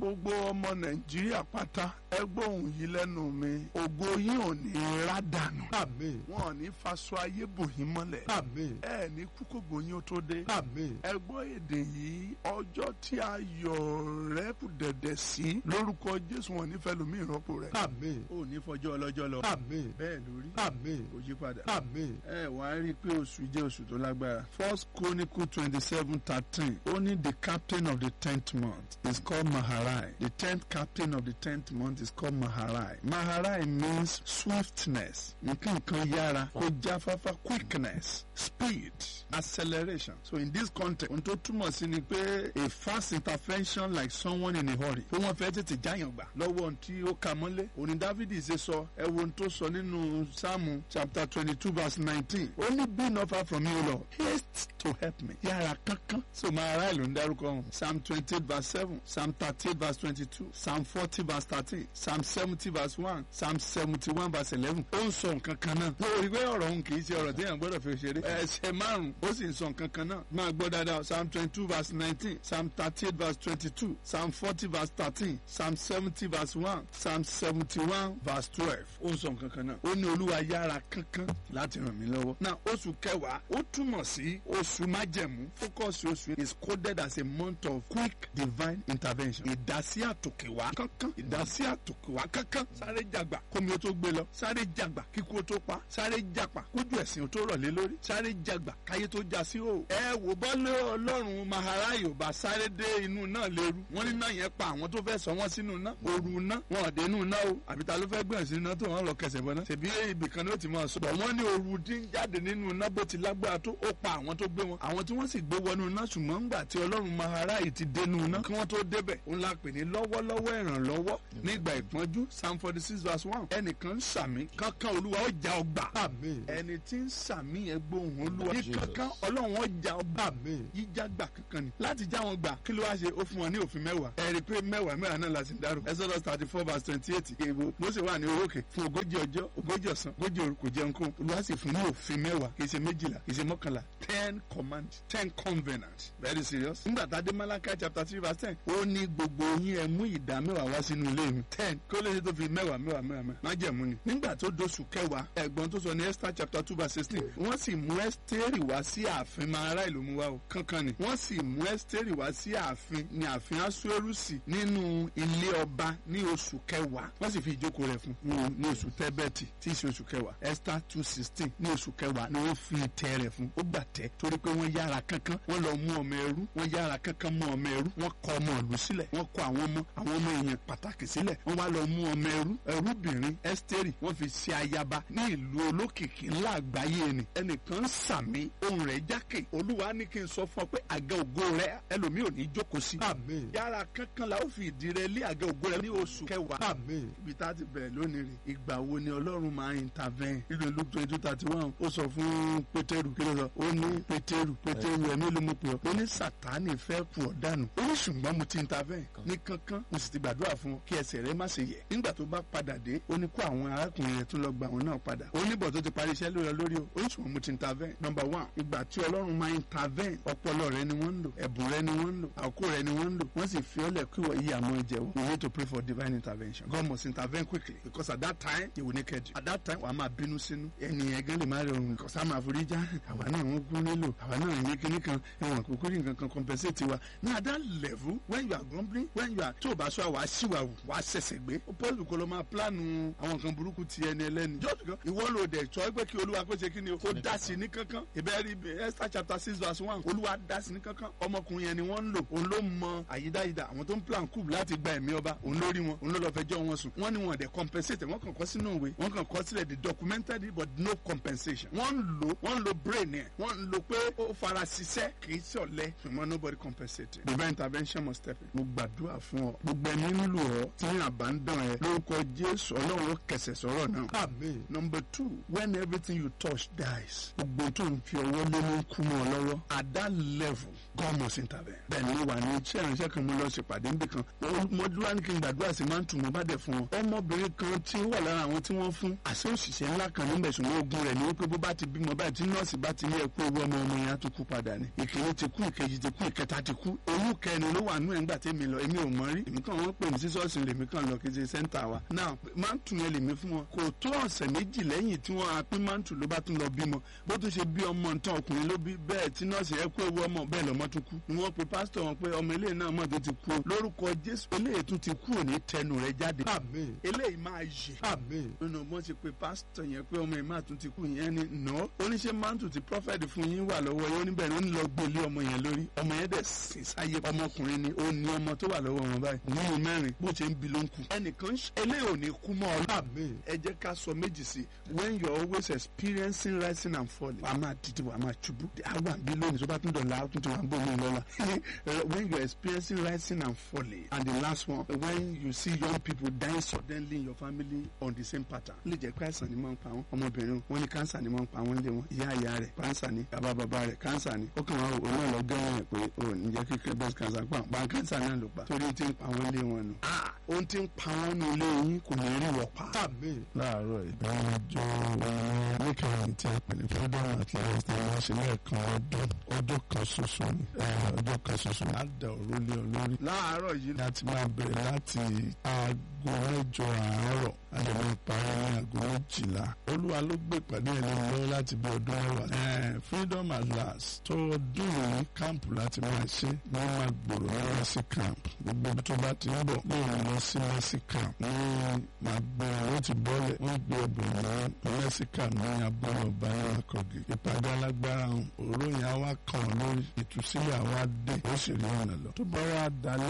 gbogbo ọmọ nàìjíríà pátá ẹ gbóhùn yìí lẹ́nu mi ògo yín ò ní rá dànù Àmín. wọn ò ní faṣọ ayé bò yín mọ́lẹ̀ Àmín. ẹ ní kúkú gbòyìn ó tó dé Àmín. ẹ gbọ́ èdè yìí ọjọ́ tí ayọ̀ rẹ kù dẹ̀dẹ̀ sí lórúkọ jésù wọn nífẹ̀ẹ́ lómi ìrọ́pò rẹ. Àmín. ó ní fọjọ́ ọlọ́jọ́ lọ Àmín. bẹ́ẹ̀ lórí Àmín. kò yí padà. Àmín. ẹ wà á rí i pé oṣù jẹ́ oṣù tó lágbára. first chronicle twenty seven thirteen ó ní the captain of the tenth month is called maharai the tenth captain of the tenth month is called maharai maharai means swiftness nǹkan kan yára kó jáfáfá quickness speed acceleration so in this context ohun tó túmọ̀ sí ni pé a fast intervention like someone in a hurry pé wọ́n fẹ́ tètè jáyàn gbà lọ́wọ́ ohun tí ó ka mọ́lé òní dávidi ṣe sọ ẹ wo ohun tó sọ nínú sáàmù chapter twenty two verse nineteen ó ní be not far from me o lord haste to help me yára kankan so máa ra ìlú ń dárúkọ ọ̀hún psalm twenty eight verse seven psalm thirty eight verse twenty two psalm forty verse thirteen psalm seventy verse one psalm seventy one verse eleven ó ń sọ nǹkan kan náà mo rí i pé ọ̀rọ̀ òun kì í ṣe ọ̀rọ̀ téèyàn gbọ́dọ̀ fi ṣeré ẹsẹ̀ márùn-ún ó sì ń sọ nǹkan kan náà máa gbọ́ dáadáa psalm twenty two verse nineteen psalm thirty eight verse twenty two psalm forty verse thirteen psalm seventy verse one psalm seventy one verse twelve ó ń sọ nǹkan kan náà ó ní olúwa yára kankan láti ràn mí lọ́wọ́ náà oṣù kẹwàá ó túmọ̀ sí oṣù májẹ̀mú focus oṣù is coded as a month of quick divine intervention ìdásí àtòkèwá kankan ìdásí àtòkèwá kankan sáré jàgbà kómi ó tó gbé lọ sáré jàgbà kíkú ó tó pa sáré jàpà kójú ẹ̀sìn ó tó rọ̀lé lórí sáré jàgbà káyé tó já sí o. ẹ wò bọ́lé ọlọ́run maharayo bá sáré dé inú náà léru wọ́n ní náà yẹn pa àwọn tó fẹ́ sọ wọ́n sínú náà ooru náà wọn ò dé inú náà o àbí ta ló fẹ́ gbọ̀n sínú náà tó wọ́n lọ kẹsẹ̀ bọ́ náà. ṣèbí ibì kan ló ti máa sọ. bọ̀ wọ́n ní ooru dín jáde nínú náà bó ti lágbára tó ó pa àwọn tó gbé wọn. àwọn tí wọ́n sì gbé wọnú náà ṣùgbọ́n ńgbà tí ọlọ́run maharayo ti dénú náà kí wọ́n tó débẹ̀ òun la pè ní lọ́wọ́lọ́wọ́ ìrànlọ́wọ́ nígbà ìpọ́njú psalm forty six verse one ẹnìkan ń sàmí kankan olúwa ó já ọgbà Àmín. ẹni tí ń sàmí yẹn gbóhùn olúwa ní kankan ọlọ́run ó já ọgbà Àmín. jíjá gbà kankan ni láti já wọn gbà kí ló wá ṣe ó fún wọn ní òfin mẹ́wàá ẹ rí i pé mẹ́wàá mẹ́wàá náà la sì ń dárò exodus thirty four verse twenty eight èèbò mose wà ní orókè fún ogójì ọjọ́ ogójì ọ̀sán ogójì òru kò jẹun kún olúwa sì fún ní òfin mẹ́wàá kì í ṣe méjìlá kì í ṣe mọ́kànlá ten command ten covenant very serious nígbà tá a dé malachi chapter three verse ten ó ní gbogbo yín ẹ mú ìdá mẹ́wàá wá sínú ilé mi ten kó lè ṣe tó fi mẹ́wàá mẹ́wàá mẹ́wàá mẹ́wàá má jẹ̀mú ni nígbà tó dóṣù kẹwàá ẹ̀gbọ́n tó sọ ní esther chapter two verse sixteen wọ́n sì mú ẹ́sítérì wá sí ààfin máa ará ìlú mu wá o kankan ni wọ́n sì mú ẹ́sítérì wá sí ààfin ní ààfin asuerusi nínú ilé ọba ní oṣù kẹwàá wọ́n sì fi ìjókòó rẹ̀ fún un ní oṣù tẹ́bẹ̀tì tí í ṣe oṣù kẹwàá esther two sixteen ní oṣù kẹwàá ni wọ́n fi ìtẹ́ rẹ̀ fún ó gbà tẹ́ torí pé wọ́n yára kankan wọ́n lọ mú ọmọ ẹrú wọ́n yára kankan mú ọmọ ẹrú wọ́n kọ ọmọ ìlú sílẹ̀ wọ́n kọ àwọn ọmọ àwọn ọmọ èèyàn pàtàkì sílẹ̀ wọ́n wá lọ mú ọmọ ẹrú ẹrúbìnrin ẹ́sítérì wọ́n fi ṣe ayaba ní ìlú olókìkí ńlá àgbáyé ni ẹnìkan ń sàmì ohun rẹ̀ jákè olúwa ní kí n sọ fún ọ pé àga ògo rẹ ẹlòmíì ò ní jókòó sí. Àmín. yàrá kankan la ó fi ìdí rẹ lé àga ògo rẹ ní oṣù kẹwàá. Àmín. ibi tá a ti bẹ̀rẹ̀ lónìí rè ìgbà wo ni ọlọ́run máa intervene nínú luke twenty two thirty one ó sọ fún pétérù kí ló sọ ó ní pétérù pétérù ẹ̀mí ló mú pé ọ ó ní sàtánì fẹ́ kú ọ dànù ó ní ṣùgbọ́n mo ti intervene ní kankan mo sì ti gbàdúrà fún ọ kí ẹsẹ̀ rẹ má ṣe yẹ̀ nígbà tó bá padà dé ó ní kó àwọn arákùnrin rẹ̀ tó lọ gba àwọn náà padà ó ní bọ̀ tó ti parí iṣẹ́ lórí ọ lórí o ó ní ṣùgbọ́n mo ti intervene number one ìgbà tí ọlọ́run máa intervene ọpọlọ rẹ ni wọ́n ń lò ẹ̀bùn rẹ ni wọ́n ń lò àkókò rẹ ni wọ́n ń lò wọ́n sì fi ọ́lẹ̀ kí wọ́n yí àmọ́ ẹ̀jẹ̀ o you need to pray for divine intervention God must intervene quickly because at that time he will naked you at that time wàá máa bínú sínú ẹni yẹn gan lè má rọrùn kò sá máa forí já àwa náà wọ́n kú nílò àwa náà ní kíní kan ẹ̀wọ̀n kúkú ní nǹkan kan compensate wa na at that level when you are grumbling when you are tó o bá sọ àwa síwáwù wàá ṣẹ̀ṣẹ̀ gbé paul kò lọ máa plánù àwọn nǹkan burúkú ti ẹni ẹlẹ́ni jọ́ọ̀tù kan ìwọ ló dẹ̀ sọ pé kí olúwa kó ṣe kí ni o kó dá sí ní kankan ìbẹ́ẹ̀rí esther chapter six verse one olúwa dá sí ní kankan ọmọkùnrin yẹn ni wọ́n ń lò òun ló mọ àyídáyídá àwọn tó ń plan coup láti gba ẹ̀mí ọba òun lórí wọn òun ló lọ fẹjọ́ wọn sùn wọ́n ní wọn dẹ̀ compensate wọ́n kàn kọ́ sínú ìwé wọ́n kàn kọ́ sílẹ̀ the documented it but no compensation wọ́n ń lò wọ́n ń lo brain ẹ̀ wọ́n ń lo pé ó fara ṣiṣẹ́ kì í ṣọ̀lẹ ṣùgbọ́n nobody compensate divine intervention must step in. mo gbàdúrà fún ọ gbogbo ẹni nílò ọ tí àbá ń dán ẹ lórúkọ jésù ọlọ́run ó kẹsẹ̀ sọ̀rọ̀ náà. Àmín. number two when everything you touch dies gbogbo tó ń fi ọwọ́ lé ló ń kú mọ́ ọ lọ́wọ́ at that level God must intervene. bẹ́ẹ̀ ni mo wà ní iṣẹ́ ìránṣẹ́ kan mo lọ ṣèpàdé níbì kan mo dúró ní kí n gbàdúrà sí máa ń tù mo bá dẹ̀ fún wọn. ọmọbìnrin kan tí ó wà lára àwọn tí wọ́n fún àṣẹ òṣìṣẹ́ ńlá kan níbẹ̀ ṣùgbọ́n ogun rẹ̀ ni wípé bó bá ti bímọ báyìí tí nọ́ọ̀sì bá ti ní ẹ̀kú ewu ọmọ ọmọ yẹn á tún kú padà ni. ìkíní ti kú ìkejì ti kú ìkẹta ti kú oyún kẹrin ló wà nú ẹ̀ ńgbà tẹ́mi lọ èmi ò mọ̀ rí èmi kàn wọ́n pè mí sí ṣọ́ọ̀ṣì lèmi kàn lọ kí n ṣe sẹ́ńtà wa. now máa ń tù yẹn lèmi fún wọn kò tó ọ̀sẹ̀ méjì lẹ́yìn tí wọ́n apín máa ń tù ló bá tún lọ bímọ bó tún ṣe bí ọmọ nǹkan ọkùnrin ló bí bẹ́ẹ̀ tí nọ́ọ̀sì ẹ kú ewu ọmọ bẹ́ẹ̀ lọ́mọ tún kú ni wọ́n pe pásítọ̀ wọn pé ọmọ eléyìí náà mọ̀ tó ti kú lórúkọ jésù eléyìí tún ti kú òní tẹnu rẹ̀ jáde Àmín. eléyìí máa yè Àmín. nínú bó ṣe pe pásítọ̀ yẹn pé ọmọ yìí máa tún ti kú yẹn ni nà oníṣẹ́ mántù tí prọfẹ̀tì fún yín wà lọ́wọ́ yẹn oníbẹ̀ ni ó ń lọ gbélé ọmọ yẹn lórí ọmọ yẹn dẹ̀ sì sáyé ọmọkùnrin ni ó ní ọmọ tó wà lọ́wọ́ wọn báyìí nínú mẹ́rin bó ṣe ń bi ló ń kú ẹnìkan eléyìí ò ní kú mọ́ ọ Àmín. ẹ jẹ́ ká sọ méjì sí when you are always experiencing rising and falling wàá máa dìde wàá máa ṣubú àwọn àbí lónìí tó bá tún dọ̀la ó tún ti wà ń bọ̀ mí lọ́la when you are experiencing rising and falling and the last one when you see young people dying suddenly in your family on the same pattern ó lè jẹ́ pé àìsàn ni máa ń pa wọ́n ọmọbìnrin wọn ní kánsà ni máa ń pa wọ́n lé wọn ìyá ìyá rẹ̀ kánsà ni bàbá bàbá rẹ̀ kánsà ni ó kàn wá òun náà lọ gẹ́rẹ́ rẹ̀ pé ó ní jẹ́ kíkẹ́ breast cancer pa pa kánsà náà ló pa torí tí ń pa wọ́n lé wọn nù. ohun tí ń pa wọ́n nù lé yín kò ní rí wọ̀ pa. Àmín. láàárọ̀ ìbẹ̀rẹ̀ ọjọ́ oníkàwé tí a pè ní freedom at last ni wọ́n ṣe lẹ́ẹ̀kan ọdún ọdún kan ṣoṣo ni eh, ọdún kan ṣoṣo ni á da òró lé ọ lórí láàárọ̀ yìí láti máa bẹ̀rẹ̀ láti aago mẹ́jọ àárọ̀ a lè máa parí ní aago méjìlá olúwa ló gbé ìpàdé ẹ̀ lé mi lọ́wọ́ láti bí ọdún mẹ́wàá Eh, freedom at last tó ọdún yìí káàmpù láti máa ṣe ní máa gbòòrò ní mercy camp gbogbo ibi tó bá ti ń bọ̀ ní òun lọ sí mercy camp ní máa gbé owó ti bọ́lẹ̀ wọ́n gbé obìnrin ní mercy camp ní abúlé ọba ní akọ̀gì ìpàdé alágbára ọ̀hún òróyìn àwa kàn lórí ìtúsílẹ̀ àwa dé ó sì rí ọ̀nà lọ tó bá wà dalẹ́